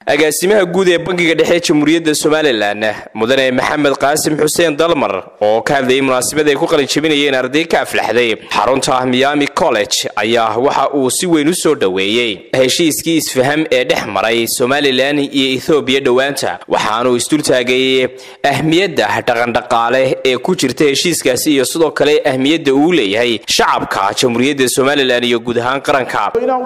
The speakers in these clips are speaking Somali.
agaasimaha guud ee bangiga dhexe jamhuuriyadda somalilan mudane maxamed qaasim xuseen dalmar oo ka hadlayay munaasabad ay ku qalin jabinayeen arday ka aflaxday xarunta miami college ayaa waxa uu si weyn u soo dhoweeyey heshiiskii isfaham ee dhex maray somalilan iyo ethoobiya dhowaanta waxaanuu isdultaagay ahmiyadda dhaqandhaqaale ee ku jirta heshiiskaasi iyo sidoo kale ahmiyadda uu leeyahay shacabka jamhuuriyadda somalilan iyo guud ahaan qaranka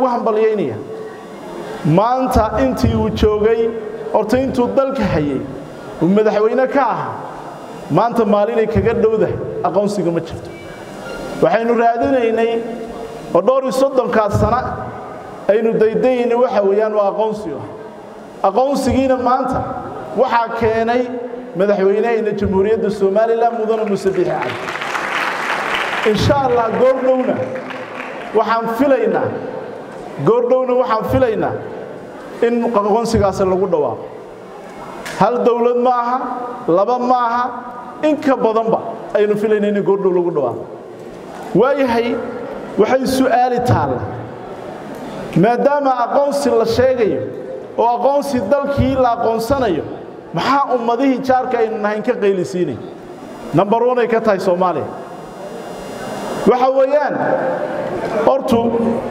maanta intii uu joogay horta intuu dalka hayay uu madaxweyne ka ahaa maanta maalinay kaga dhowdahay aqoonsiga ma jirto waxaynu raadinaynay oo dhowr iyo soddonkaas sana aynu daydayayna waxa weeyaan waa aqoonsi ah aqoonsigiina maanta waxaa keenay madaxweynehayna jamhuuriyadda somalilan mudane muse bixi cali insha allah goordhowna waxaan filaynaa goordhowna waxaan filaynaa in aqoonsigaasi lagu dhawaaqo hal dowlad ma aha laba ma aha in ka badanba aynu filayna in goordhow lagu dhawaaqo waayahay waxay su'aali taalla maadaama aqoonsi la sheegayo oo aqoonsi dalkii la aqoonsanayo maxaa ummadihii jaarka aynu nahayn ka qaylisiinay number one ay ka tahay soomaaliya waxa weeyaan hortu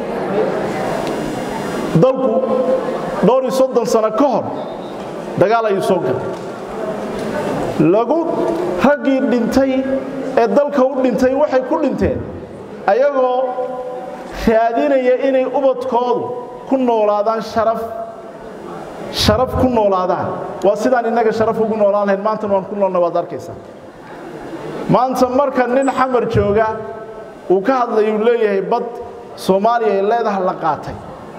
dalku dhowr iyo soddon sano ka hor dagaal ayuu soo galay lagu raggii dhintay ee dalka u dhintay waxay ku dhinteen ayagoo raadinaya inay ubadkoodu ku noolaadaan sharaf sharaf ku noolaadaan waa sidaan innaga sharaf ugu noolaan lahayn maantana waan ku noolna waad arkaysaa maanta marka nin xamar jooga uu ka hadlayuu leeyahay bad soomaaliya ay leedaha la qaatay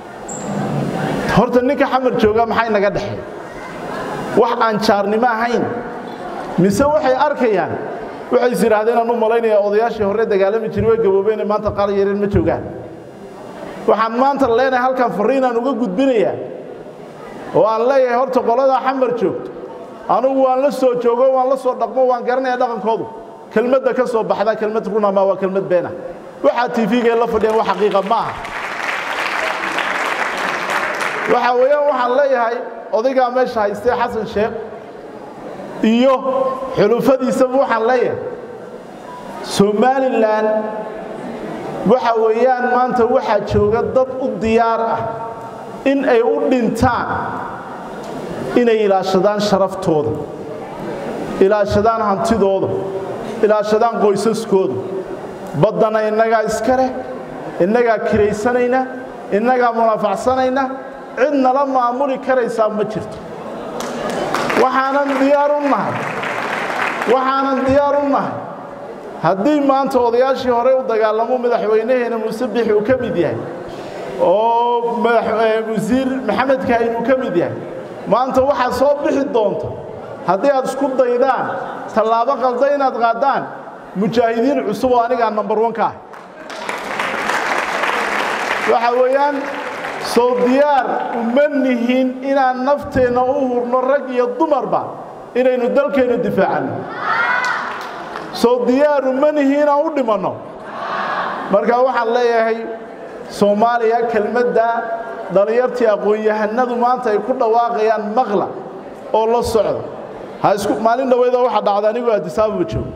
horta ninka xamar jooga maxay naga dhexey wax aan jaarnimo ahayn mise waxay arkayaan waxay is yidhaahdeen aan u malaynayaa odayaashii hore dagaalami jiray way gaboobeene maanta qaar yareen ma joogaan waxaan maanta leenahay halkan farriinaan uga gudbinayaa oo aan leeyahay horta qoladaa xamar joogto anugu waan la soo joogo waan la soo dhaqmo waan garanayaa dhaqankoodu kelmadda ka soo baxdaa kelmad runama waa kelmad beena waxaa tv-ga la fadhiyaan wax xaqiiqa ma aha waxaa weeyaan waxaan leeyahay odaygaa meesha haystee xasan sheekh iyo xulufadiisaba waxaan leeyahay somalilan waxa weeyaan maanta waxaa jooga dad u diyaar ah in ay u dhintaan inay ilaashadaan sharaftooda ilaashadaan hantidooda ilaashadaan qoysaskooda baddana innagaa iska leh innagaa kiraysanayna innagaa munaafacsanayna cid nala maamuli karaysaa ma jirto waxaanan diyaar u nahay waxaanan diyaar u nahay haddii maanta odayaashii hore u dagaalamo madaxweynaheena muuse bixi uu ka mid yahay oo wasiir maxamed kaahin uu ka mid yahay maanta waxaa soo bixi doonta haddii aad isku daydaan tallaabo qalda inaad qaadaan mujaahidiin cusub oo anigaa number one ka ah waxa weeyaan soo diyaar uma nihin inaan nafteenna u hurno rag iyo dumarba inaynu dalkeennu difaacanno soo diyaar uma nihin inaan u dhimanno marka waxaan leeyahay soomaaliya kelmadda dhallinyartii aqoon-yahanadu maanta ay ku dhawaaqayaan maqla oo la socda ha isku maalin dhaweyda waxaa dhacda anigoo addisaababa joogo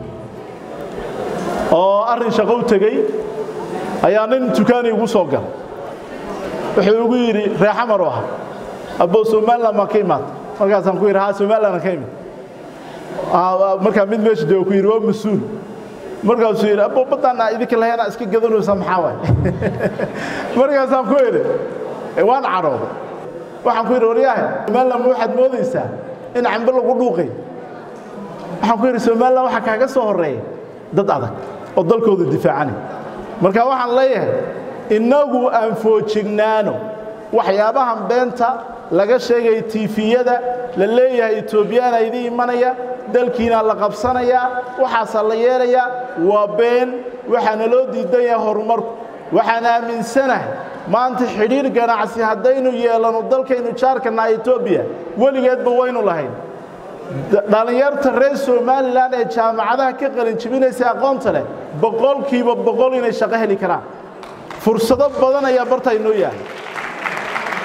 oo arrin shaqo u tegey ayaa nin dukaani igu soo galay wuxuu igu yidhi ree xamar u ahaa abbo somalilan baan ka imaata markaasaan ku yidhi haa somalilan ka imid markaa mid meesha jooga ku yidhi waa mas-uul markaasuu yidhi abbo baddaana idinka lahayna iska gadanaysa maxaa waay markaasaan ku yidhi waan cadhooday waxaan ku yidhi waryaahe somalilan ma waxaad moodaysaa in cambe lagu dhuuqay waxaan ku yidhi somalilan waxaa kaaga soo horreeya dad adag oo dalkooda difaacanay marka waxaan leeyahay innagu aan foojignaano waxyaabahan beenta laga sheegaya tiifiyada la leeyahay etoobiyana idin imanaya dalkiina la qabsanayaa waxaasaa la yeelayaa waa been waxaana loo diidan yahay horumarku waxaan aaminsanahay maanta xidhiir ganacsi haddaynu yeelanno dalkaynu jaarkana etoobiya weligeedba waynu lahayn dhallinyarta reer somalilan ee jaamacadaha ka qalinjibinaysa aqoonta leh boqolkiiba boqol inay shaqo heli karaan fursado badan ayaa barta inoo yahay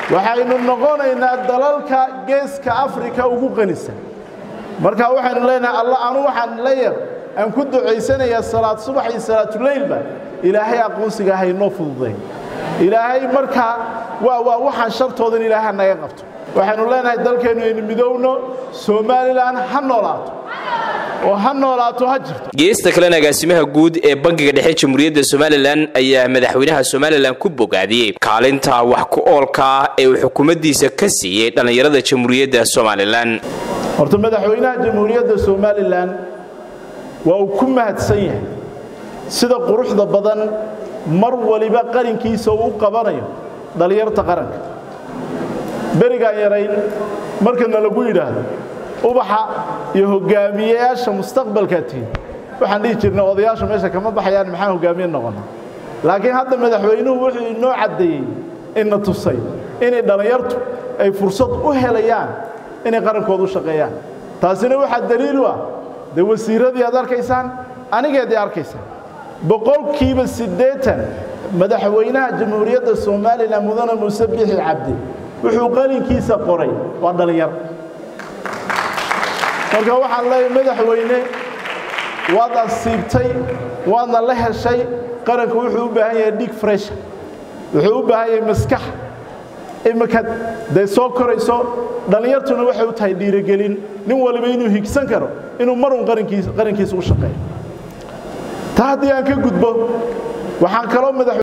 waxaynu noqonaynaa dalalka geeska afrika ugu qanisan marka waxaynu leenahay alla anu waxaan la yar aan ku ducaysanayaa salaad subax iyo salaatuleylba ilaahay aqoonsiga haynoo fududay ilaahay markaa waa waa waxaan shartoodan ilaahay naga qabto waxaynu leenahay dalkeennu aynu midowno somalilan ha noolaato oo ha noolaato ha jirto geesta kalena agaasimaha guud ee bangiga dhexe jamhuuriyadda somalilan ayaa madaxweynaha somalilan ku bogaadiyey kaalinta wax ku oolka ah ee uu xukuumaddiisa ka siiyey dhallinyarada jamhuuriyadda somalilan horta madaxweynaha jamhuuriyadda somalilan waa uu ku mahadsan yahay sida quruxda badan mar waliba qarinkiisa uu u qabanayo dhallinyarta qaranka berigaan yarayn markana lagu yidhaahdo ubaxa iyo hogaamiyeyaasha mustaqbalkaa tihin waxaan dhihi jirnay odayaasha meesha kama baxayaan maxaan hogaamiye noqona laakiin hadda madaxweynuhu wuxuu inoo caddeeyey ina tusay inay dhallinyartu ay fursad u helayaan inay qarankooda u shaqeeyaan taasina waxaa daliil u ah dee wasiiradii aad arkaysaan anigeedii arkaysaan boqolkiiba siddeetan madaxweynaha jamhuuriyadda somalilan mudane muuse bixi cabdi wuxuu qalinkiisa qoray waa dhallinyar marka waxaan leeyahay madaxweyne waad asiibtay waadna la heshay qaranku wuxuu u baahan yahay dhig fresha wuxuu u baahan yahay maskax imika day soo korayso dhallinyartuna waxay u tahay dhiirigelin nin waliba inuu higsan karo inuu marun qarankiisa u shaqeeyo taa haddii aan ka gudbo waxaan kaloo madax